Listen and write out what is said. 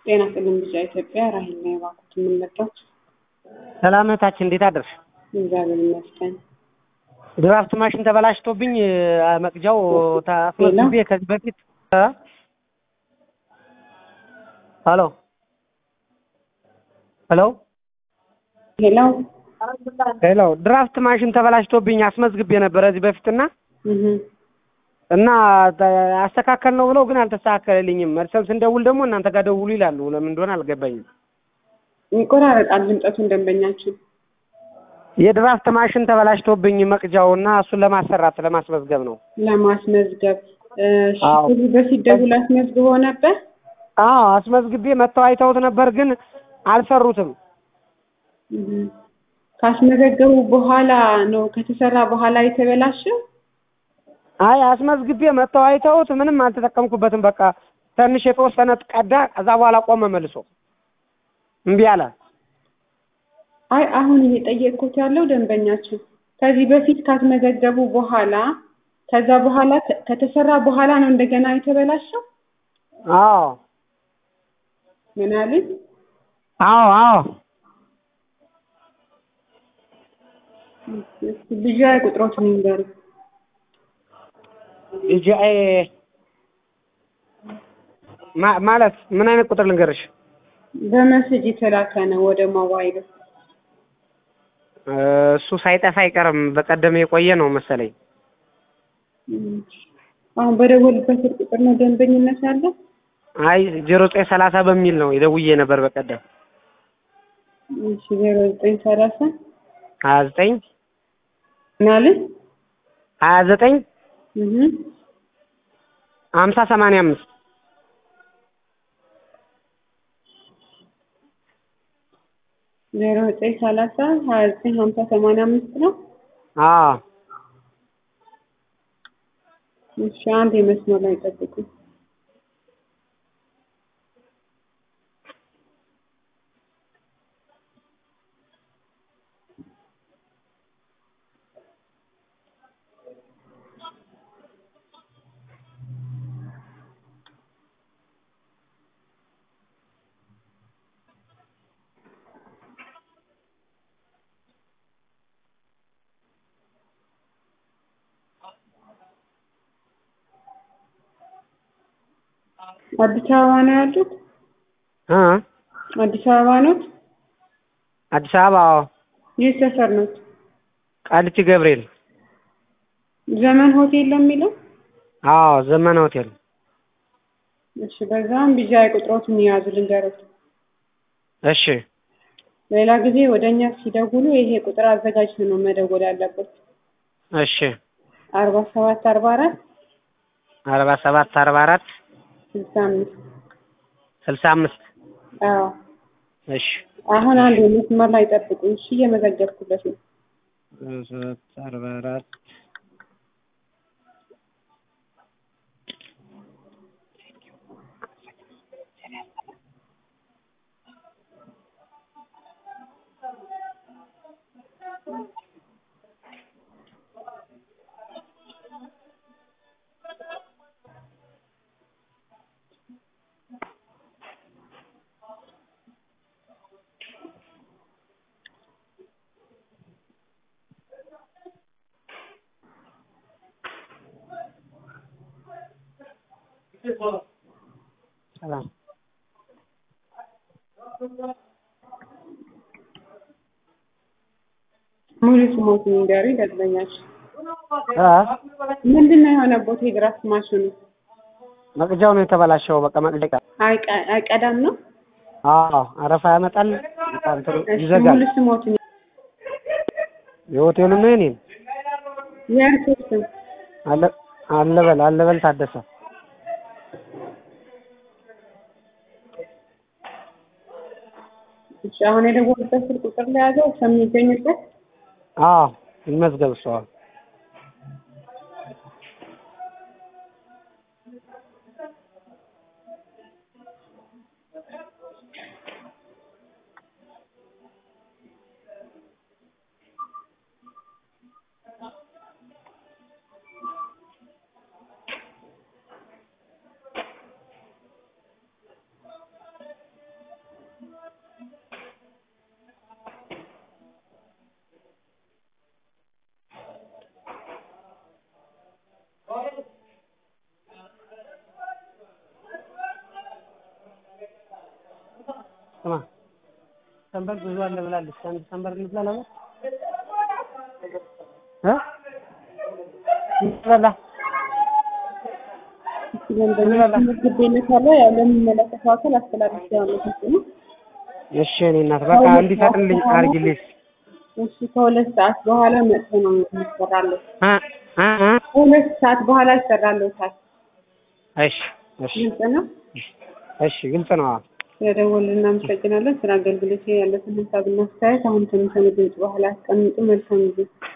ጤና ይስጥልኝ ልጅ ኢትዮጵያ ራሄል ነው የባኩት የምንመጣው። ሰላም እህታችን እንዴት አደርሽ? እግዚአብሔር ይመስገን። ድራፍት ማሽን ተበላሽቶብኝ መቅጃው ታስመዝግቤ ከዚህ በፊት እ ሄሎ ሄሎ ሄሎ ሄሎ ድራፍት ማሽን ተበላሽቶብኝ አስመዝግቤ ነበር እዚህ በፊትና እህ እና አስተካከል ነው ብለው ግን አልተስተካከለልኝም። መልሰም ስንደውል ደግሞ እናንተ ጋር ደውሉ ይላሉ። ለምን እንደሆነ አልገባኝም። ይቆራረጣል ድምጠቱን ደንበኛችን የድራፍት ማሽን ተበላሽቶብኝ መቅጃው እና እሱን ለማሰራት ለማስመዝገብ ነው። ለማስመዝገብ እሺ፣ አዎ። ከዚህ በፊት ደውል አስመዝግቦ ነበር። አዎ አስመዝግቤ መጥተው አይተውት ነበር ግን አልሰሩትም። እህ ካስመዘገቡ በኋላ ነው ከተሰራ በኋላ የተበላሸው። አይ አስመዝግቤ መጥተው አይተውት ምንም አልተጠቀምኩበትም። በቃ ትንሽ የተወሰነ ቀዳ፣ ከዛ በኋላ ቆመ መልሶ እምቢ አለ። አይ አሁን እየጠየቅኩት ያለው ደንበኛችን ከዚህ በፊት ካስመዘገቡ በኋላ ከዛ በኋላ ከ- ከተሰራ በኋላ ነው እንደገና የተበላሸው። አዎ ምን አሉኝ? አዎ አዎ እስኪ ልጅ ቁጥሮችን ይንገሩ። ቢጂአይ ማ- ማለት ምን አይነት ቁጥር ልንገርሽ? በመሴጅ የተላከ ነው ወደ ሞባይሉ። እ፣ እሱ ሳይጠፋ አይቀርም። በቀደም የቆየ ነው መሰለኝ። እም፣ አሁን በደወልበት ስልክ ቁጥር ነው ደንበኝነት ያለው። አይ ዜሮ ዘጠኝ ሰላሳ በሚል ነው የደውዬ ነበር በቀደም እሺ ዜሮ ዘጠኝ ሰላሳ ሀያ ዘጠኝ ምናምን ሀያ ዘጠኝ እህ ሀምሳ ሰማንያ አምስት ዜሮ ዘጠኝ ሰላሳ ሀያ ዘጠኝ ሀምሳ ሰማንያ አምስት ነው። አዎ እሺ አንድ የመስመር ላይ ጠብቁ። አዲስ አበባ ነው ያሉት? እ አዲስ አበባ ኖት? አዲስ አበባ አዎ ይህ ሰፈር ኖት? ቃሊቲ ገብርኤል ዘመን ሆቴል ነው የሚለው? አዎ ዘመነ ሆቴል እሺ በዛም ቢጃይ ቁጥሮትን የያዙ ልንገሮት። እሺ ሌላ ጊዜ ወደ እኛ ሲደውሉ ይሄ ቁጥር አዘጋጅተን ነው መደወል ያለበት። እሺ አርባ ሰባት አርባ አራት አርባ ሰባት አርባ አራት ስልሳ አምስት ስልሳ አምስት አዎ እሺ አሁን አንድ መስመር ላይ ጠብቁኝ። እሺ እየመዘገብኩለት ነው። ሰባት አርባ አራት ሰላም ሙሉ ስሞትን ንገሩኝ ደንበኛችን። እ ምንድን ነው የሆነበት የድራፍት ማሽኑ? መቅጃው ነው የተበላሸው። በቃ መቅጃ አይቀ- አይቀዳም ነው? አዎ አረፋ ያመጣል፣ በቃ እንትኑ እሺ ይዘጋል። ሙሉ ስሞትን የሆቴሉ ነው የኔን የእርሶ ስም? አለ አለበል አለበል ታደሰ እሺ አሁን የደወሉበት ስልክ ቁጥር ላይ ያዘው ከሚገኙበት አዎ ይመዝገብ እሱ አዎ ስማ ሰንበር ብዙ አለ ብላለች። አንድ ሰንበር እንብላ ለምን እ እንበላ ደንበኛ ምግቤነት አለ ያው ለሚመለከተው አካል አስተላልፌዋለሁ። ነው እሺ እኔ እናት በቃ እንዲፈጥንልኝ አድርጊልኝ። እሺ ከሁለት ሰዓት በኋላ መጥቶ ነው የሚሰራለው። እ እ እ ከሁለት ሰዓት በኋላ ይሰራለታል። እሺ እሺ ግልጽ ነው። እሺ ግልጽ ነው። አዎ ስለደወልን እናመሰግናለን። ስለ አገልግሎት ያለትን ሀሳብና አስተያየት አሁን ከሚሰሙ ድምጽ በኋላ አስቀምጡ። መልካም ጊዜ